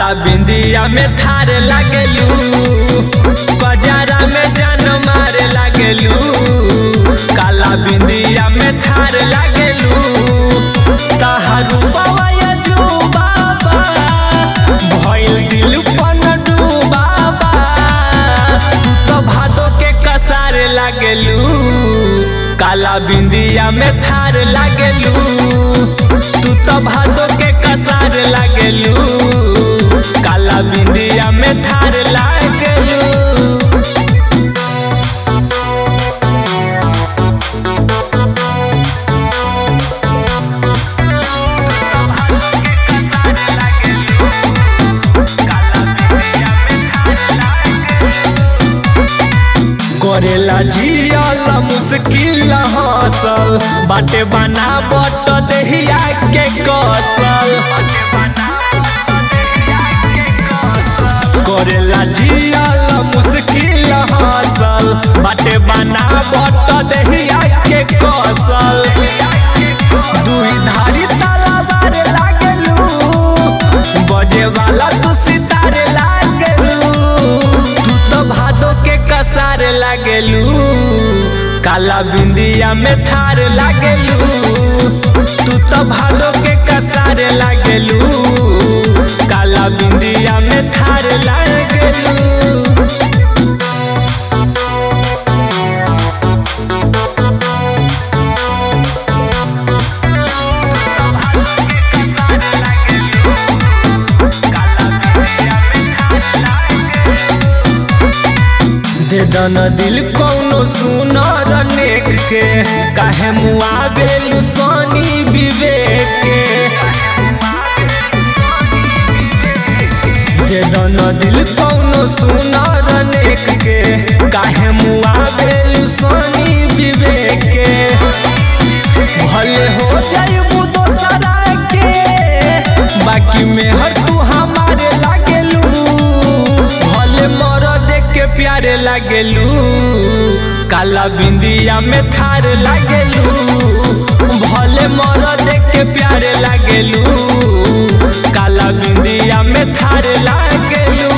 काला बिंदिया में थार लागेलू बाजारा में जान मारे लागेलू काला बिंदिया में थार लागेलू तहारू बाबा जो बाबा भइल दिल पन डूबाबा तू तो भादो के कसारे लागेलू काला बिंदिया में थार लागेलू तू तो भादो के कसार लागेलू काला बिंदिया में थार लागेलू करेला जियल मुश्किल हसल बाटे बना बट देहिया के कसल करेला जियल मुश्किल हसल बाटे बना बट देहिया के कसल दुई धारी तलवार लागलू बजे वाला तू सितारे लागलू तू तो भादो के कसार लागलू काला बिंदिया में थार लागलू तू तो भादो के कसार लागलू काला बिंदिया में थार लागलू दे दन दिल कौनो सुनर नेक के काहे मुआ बेलू सोनी विवेक के दे दन दिल कौनो सुनर नेक के काहे मुआ बेलू सोनी विवेक के भले हो जाइबू दोसरा के बाकी में हर तू हमारे लागेलू भले मर देख के प्यारे लागेलू काला बिंदिया में थार लागेलू भले मर देख के प्यारे लागेलू काला बिंदिया में थार लागेलू